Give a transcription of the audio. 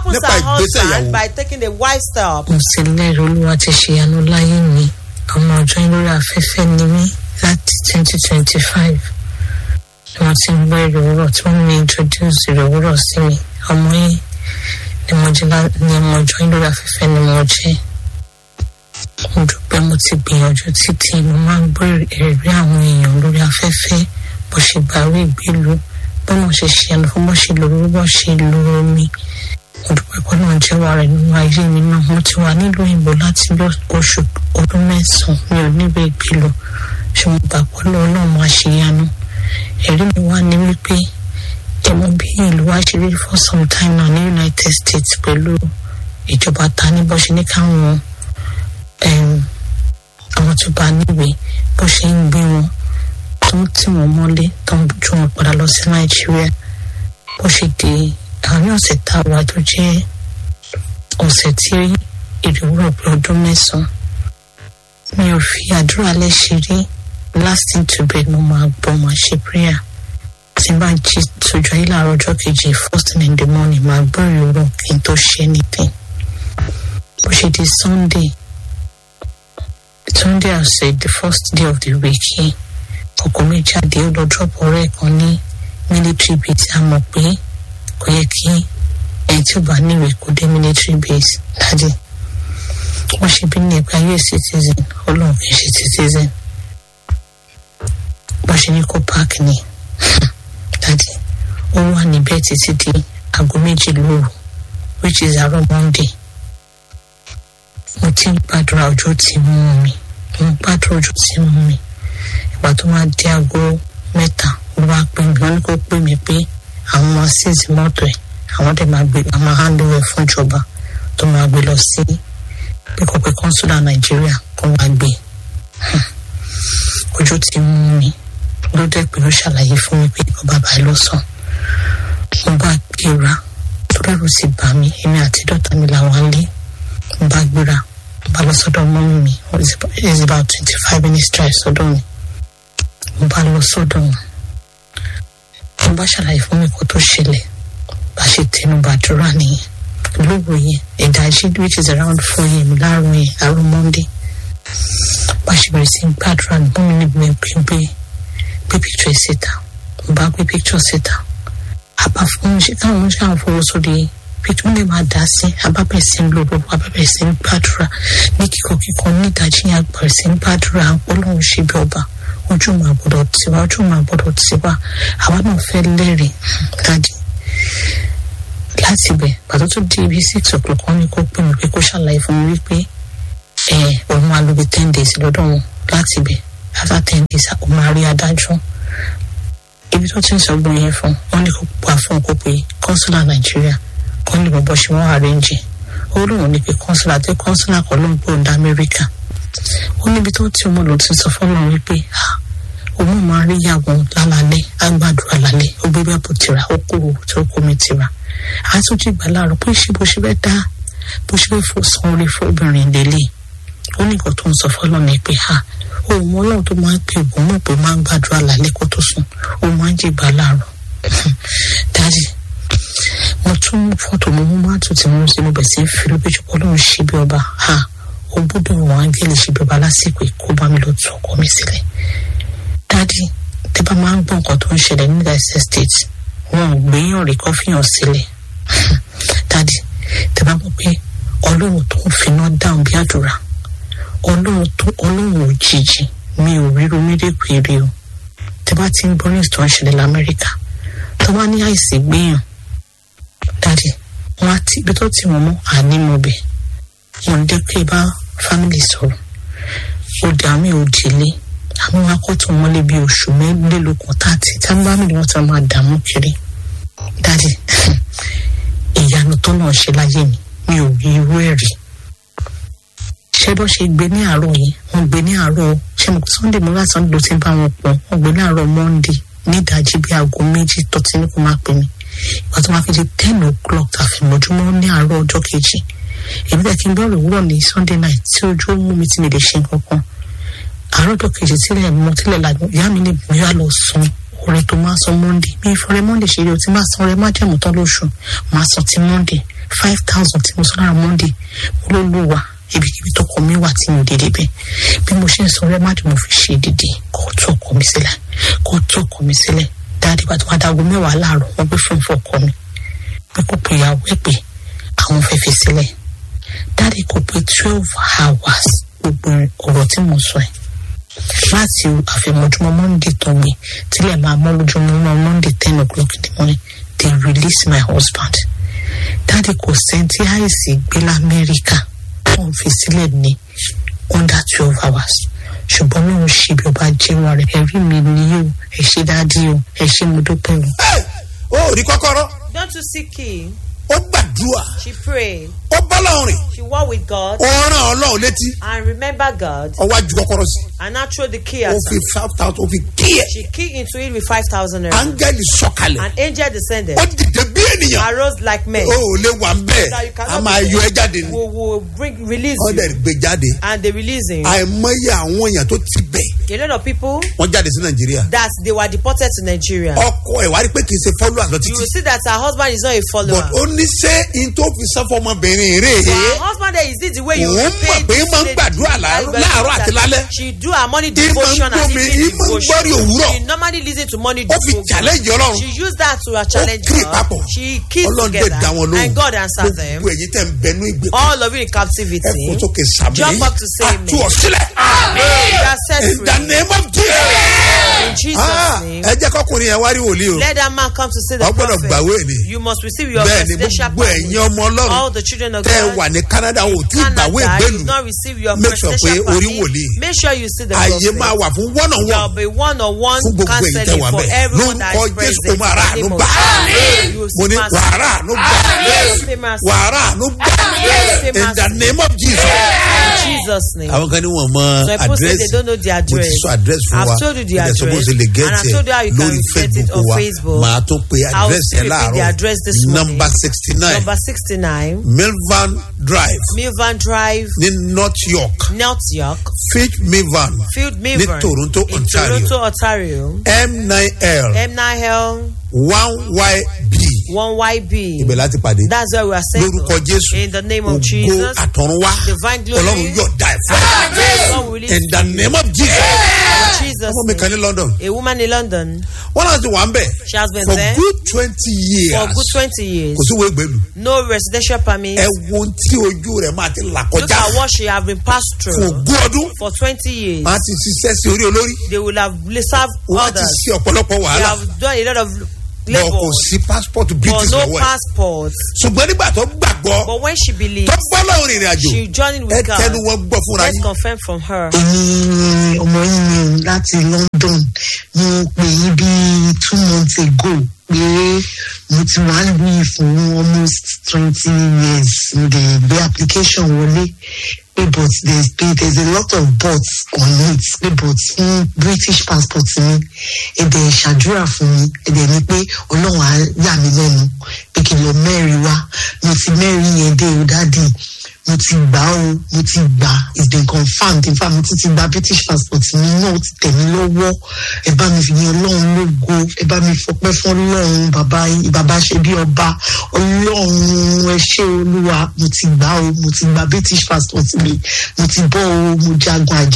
opens nípa her ìgbésẹ̀ husband ìyàwó. by taking a wise step. mo sì lẹ́rìí olúwa ti ṣe àánú láyé mi ọmọ ọjọ́ yín lórí afẹ́fẹ́ ni mí láti twenty twenty five ni wọ́n ti ń gbọ́ èrè òwúrọ̀ tí wọ́n mi introduce èrè òwúrọ̀ sí mi ọmọ yín ni mo jẹ́ lá- ni ọmọ ọjọ́ yín lórí afẹ́fẹ́ ni mo jẹ́ mo dúpẹ́ mo ti gbìyànjú títí mo máa ń gbọ́ ẹ̀rí àwọn èèyàn lórí afẹ́fẹ́ bó ṣe bàwí ìgbélu bọ́nà ṣe ṣe ẹnu fún bó ṣe lò ó bó ṣe lo omi mo dúpẹ́ pé náà jẹ́wọ́ rẹ̀ nínú ayé mi náà mo ti wà nílùú òyìnbó láti bí oṣù ọdún mẹ́sàn-án mi ò níbi ìgbélu ṣé mo gbà pé lọ́wọ́ náà máa ṣe yanu ẹ̀rí mi wá ní wípé ẹ̀mọ bí ìlú wa ṣe rí for some time now ní united states pẹ̀lú ìjọba ta ní bó ṣe ní káwọn em, àwọn tó bá níwèé bó ṣe ń gbé wọn tó ń tì wọ́n mọ́lé tó ń ju wọn padà lọ sí nàìjíríà bó ṣe di àárín ọ̀sẹ̀ tá a wà tó jẹ́ ọ̀sẹ̀ tí ìrìwúrọ̀ pé ọdún mẹ́sàn-án mi ò fi àdúrà lẹ́sẹ̀ rí lasting to bed mo máa gbọ́ máa ṣe prayer tí n bá jí sójú ayé láàárọ̀ ọjọ́ kejì first thing in the morning máa gbọ́ ìrìwúrọ̀ kí n tó ṣe anything bó ṣe di sunday sunday ọ̀sẹ̀ the first day of the week yìí ọkọ mi jáde ó lọ drop ọ̀rẹ́ kan ní military base a mọ̀ pé kò yẹ kí ẹni tí ó bá níwèé kó dé military base dájú wọ́n ṣe bí ní ẹgbẹ́ ayé citizen ọlọ́run kì í ṣe citizen wọ́n ṣe ní kó park ni dájú ó wà níbẹ̀ títí di aago méjì lóru which is àárọ̀ monday mo ti ń gbàdúrà ojú tí mú mi mo ń gbàdúrà ojú tí mú mi ìgbà tó máa di aago mẹ́ta ló bá pè mí wọ́n ní kó pè mí pé àwọn máa ṣèṣì mọ́tò ẹ̀ àwọn dẹ̀ máa gbé àwọn máa hand over fún ìjọba tó máa gbé lọ sí pẹ́kọ̀pẹ́ kọ́ńsúlà nàìjíríà kó máa gbé Hmm. ojú ti mú mi ló dẹ̀ pé ó ṣàlàyé fún mi pé ọba báyìí ló sàn mo bá gbéra tó dẹ̀rù sí bà mí èmi àti dọ́tà mi làwọn lé mo bá gbéra mo bá lọ sọ́dọ̀ mọ́mí mi it is about twenty five minutes drive sọ́dọ̀ mi mo bá lọ sọ́dọ̀ wọn mo bá ṣàlàyé fún mi kó tó ṣẹlẹ̀ bá ṣe tẹnu bàdúrà nìyẹn lóògùn yẹn ìdájí which is around four am láàárọ̀ yẹn àárọ̀ monday bá ṣe bẹ̀rẹ̀ sí í gbàdúrà ní bọ́mi níbi mi pé gbé gbé picture ẹ̀ síta mo bá gbé picture síta àbá fún mi ṣe káwọn oúnjẹ àwọn fowó sórí picture lè máa dá sí abábẹ̀ sí ń lo gbogbo abábẹ̀ sí ń gbàdúrà ní kíkọ kíkọ ní ìdájí yẹn àgbẹ̀rẹ̀ sí ń gbàdúrà ọlọ́run ṣe bí ọba ojú máa gbọdọ̀ tiwa ojú máa gbọdọ̀ tiwa àwa náà fẹ́ lẹ́rìí dájú láti bẹ̀ pàtó tó di ibi six o'clock wọn ni kó pè mí pé kó ṣàlàyé fún mi wípé ẹ òun máa lo bí ten days lọ́dọ̀ wọn láti bẹ̀ after ten days òun máa rí adájọ́ ibi tó ti ń sọgbọn yẹn fún wọn ní kó pa fún kó pe consular nàìjíríà kó ní bọ́bọ́ ṣe wọ́n arrange ó lóun ní pé consular àti consular kan ló ń gbóhùn amẹ́ríkà ó níbi tó ti ọmọ lòun ti sọ fọlọ́run wípé ah òun máa rí ìyàwó lálálẹ́ àgbàdúrà lálẹ́ ó gbé bẹ́ẹ̀ bó tira ó kó owó tó kó mi tira àtúntò ìgbà láàárọ̀ bó ṣe bó ṣe fẹ́ dá bó ṣe fẹ́ fò san orí fóbìnrin lélẹ̀ ó ní nǹkan tó ń sọ fọlọ́ ni pé ha òun ọlọ́run tó máa ń pè òun mọ̀ pé máa ń gbàdúrà lálẹ́ kó tó sùn ó máa ń jìgbà láàárọ̀ dájì mo tún mú fọ́tò mo mú mátò tí mo ń ṣe mo bẹ̀ sí fi lóbìjú pọ̀ lóun ṣe bí ọba ha ó gbọ́dọ̀ wọn áńgẹ́lì ṣe bí ọba lásìkò kó bá mi lọ tún ọkọ mi sílẹ̀ dádì tẹ bá máa ń gbọ́ nǹkan tó ń ṣẹlẹ̀ ní united states wọn ò gbéyàn rí kọ́fíyàn sílẹ̀ dádì tẹ bá mọ̀ pé ọlọ́run tó ń finá dáhùn bí àdúrà ọlọ́run tó ọlọ́run òjijì mi ò ríro méjèèjì èrè o tẹ bá ti ń gbọ́ ní ìtàn ìṣẹ̀lẹ̀ lamẹ́ríkà tó bá ní àìsí gbéyàn dádì wọn á ti ibi tó ti wọn mọ́ ànímọ̀bẹ̀ wọn dé pé bá fámìlì sọ̀rọ̀ ó dà mí ò délé àwọn akọ́tún mọ́lé bíi oṣù mẹ́lẹ́lógún tààtì tábà mi ni wọ́n ti máa dààmú kiri dáàdì ìyanu tó náà ṣe láyé mi mi ò rí irú ẹ̀ rí ṣé bó ṣe gbé ní àárọ̀ yìí wọ́n gbé ní àárọ̀ ṣé mo sunday mo lásán ló ti bá wọn pọ̀ wọ́n gbé ní àárọ̀ monday ní ìdajì bíi aago méjì tó ti ní kó máa pè mí ìgbà tó máa fi di ten o'clock àfìmọ́júmọ́ ní àárọ̀ ọjọ́ kejì èmi tẹ̀ kí n bẹ̀rẹ̀ òwúrọ̀ ní sunday night tí ojú ó mú mi tí mi lè ṣe nǹkan kan àárọ̀ tó kejì sílẹ̀ mọ́ tílẹ̀ lànà ìyá mi ní ìgbéyà lọ san orin tó máa san monday mi ìfọ̀rẹ́ monday ṣe rí o ti máa san ọrẹ má jẹ̀mú tán lóṣù máa san ti monday five thousand tí mo sọ lára monday mo ló lù wá ibikíbi tọkọ mi wà tí mi ò dédé bẹ bí mo ṣe ń sọ rẹ má dùn mo fi ṣe dídì kó tó ọkọ mi sílẹ̀ kó tó ọkọ mi sílẹ̀ dáadé bá tó wá dáago mẹ́wàá láàárọ̀ wọ́n gbé fún fún ọkọ mi pé kó pe ìyàwó ẹ̀ pé àwọn fẹ́ fi sílẹ̀ dáadé kò pé twelve hours gbogbo ọ̀rọ̀ tí mo sọ ẹ̀ láti àfẹ̀mọ́júmọ́ monday tó gbé tílẹ̀ máa mọ́ lójúmọ́ monday ten o'clock in the morning they release my husband dáadé kò sẹ́ńtì àìsí gbé lamẹ́ríkà wọn fi sílẹ̀ ní under twelve hours ṣùgbọ́n náà ń ṣe bí ọba jẹ́wọ́ rẹ̀ ẹ̀rí mi ni yóò ẹ̀ ṣe dáadé o ẹ̀ ṣe mo dúpẹ́ o. Ẹ, ó rí kọ́kọ́rọ́ Don't you see key? ó gbàdúrà She prayed. ó bọ́lọ́run rìn She walked with God ó rán ọlọ́run létí and remember God ó wá ju kọ́kọ́rọ́ sí and now throw the key ó at fi her. five thousand ó fi kí ẹ̀ She keyed into it with 5,000 naira. áńgẹ́lì sọ̀kalẹ̀ An angel descended, ó dìde bí ènìyàn arose like men. ó ò lè wà ń bẹ́ẹ̀ That you a cannot máa be- yọ ẹ jáde ni Will, will bring, release wọ́n dẹ̀ you. gbé jáde And they release him. àìmọye àwọn èèyàn tó ti bẹ̀ A lot of people wọ́n jáde sí nàìjíríà that they were deported to Nigeria. ọkọ ẹ̀ wá rí pé kì í ṣe fọ́lú àlọ́ You títí will see that her husband is not a but follower. ó ní ṣé in tó fi sán fọmọbìnrin rè So é her husband there is this the way you Òun repay mọ̀ pé this máa ń lady. gbàdúrà láàárọ̀- láàárọ̀ àti lálẹ́. She do her morning Ìmọ̀ ń devotion and gbómi, evening ìmọ̀ ń devotion. gbọ́rí òwúrọ̀. She normally listen to morning ó fi devotion. challenge ọlọ́run She used that to challenge kiri God. papọ̀. She kissed ọlọ́run dẹ̀ together dá wọn lóhùn and God answered them. gbogbo ẹ̀yin tẹ́ ń bẹnu ìgbè All of you in ẹ captivity. kó sókè sàmì Jump up to say àtú amen. ọ̀sílẹ̀ You are set in the free. name of Jesus. In Jesus' Ah, name. ẹ jẹ́ kọkùnrin yẹn wá rí wòlíì o Let that man come to see the wọ́n gbọ́dọ̀ prophet. gbàwé ni You must receive your bẹ́ẹ̀ ni presidential gbogbo ẹ̀yin permit. ọmọ ọlọ́run All the children of tẹ́ ẹ God. wà ní Canada ò tí ì gbàwé Canada, ìgbélu you've not received your Make sure presidential pé orí permit. wòlíì. Make sure you see the ààyè máa prophet. wà fún one on There'll one be one-on-one fún gbogbo ẹ̀yin tẹ́ counseling wà for bẹ́ẹ̀ everyone that lórúkọ is Jésù present. o máa rà àánú In the gbà name of- You will mo ní see mercy. wàhálà àánú gbà You will see mercy. wàhálà àánú gbà see in the mercy. name of Jesus. In Jesus' name. àwọn kan ní wọn mọ So people say àdírẹ́sì they don't know the mo ti address. sọ àdírẹ́sì fún wa I've told you the Mo dẹ̀ sọ bó address. ṣe lè And gẹ́tì I've told you how you ẹ̀ can lórí get it Facebook on wa Facebook. màá tó pe I will àdírẹ́sì still ẹ̀ repeat the láàárọ̀ address this morning. number sixty nine Number 69, milvan drive Milvan Drive, ní North York North York, Fitch milvan Field ní Milvan. Toronto in Ontario Toronto, Ontario. M9L M9L, one YB 1YB. ibẹ̀ láti pàdé That's where we are saying. lórúkọ Jésù In the name of ògo Jesus. àtọ̀runwá Divine glory. Ọlọ́run yóò dá ẹ̀ fún ẹ. God will release in the name of Jesus in Jesus. ọmọ mi kan ní London A woman in London, wọ́n náà ti wà ń bẹ̀ she has been for there good twenty years for good 20 years. kò sí wo ìgbèlú No residential permit. ẹ wo ohun tí ojú rẹ̀ máa ti là Look kọjá at what she have been passed fún through ogún ọdún for 20 years. máa ti ṣiṣẹ́ sí orí olórí They will have served wọ́n ti others. ṣe ọ̀pọ̀lọpọ̀ They wàhálà have done a lot of bọ̀ labor, kò sí passport but british no lọ́wọ́ ẹ̀ passport. ṣùgbọ́n nígbà tó gbàgbọ́ But when she tó believes, gbọ́ lọ́rùn ìrìn àjò she journeyed ẹ with God. tẹnu wọn gbọ́ fúnra Let's yín confirm from her. èmi ọmọ yín ni o láti london mo pè yín bí two months ago pé mo ti wà lóyún fún almost twenty years mo dẹ̀ gbé application wọlé pé but there's pé there's a lot of buts on it pé but fún british passport mi ẹ̀dẹ̀ ṣàdúrà fún mi ẹ̀dẹ̀ ni pé ọlọ́run á yà mí lẹ́nu pé kí n lọ mẹ́rin wá mo ti mẹ́rin yẹn dé o dádì mo ti gbà ó mo ti gbà it's been confirmed in fact mo ti ti gba british passport mi náà ó ti tẹ̀ mí lọ́wọ́ ẹ bá mi fi yan ọlọ́run lógo ẹ bá mi fọpẹ́ fún ọlọ́run bàbá yín bàbá ṣe bí ọba ọlọ́run ẹ ṣé olúwa mo ti gbà ó mo ti gba british passport mi mo ti bọ́ ó mo jagun àjẹ́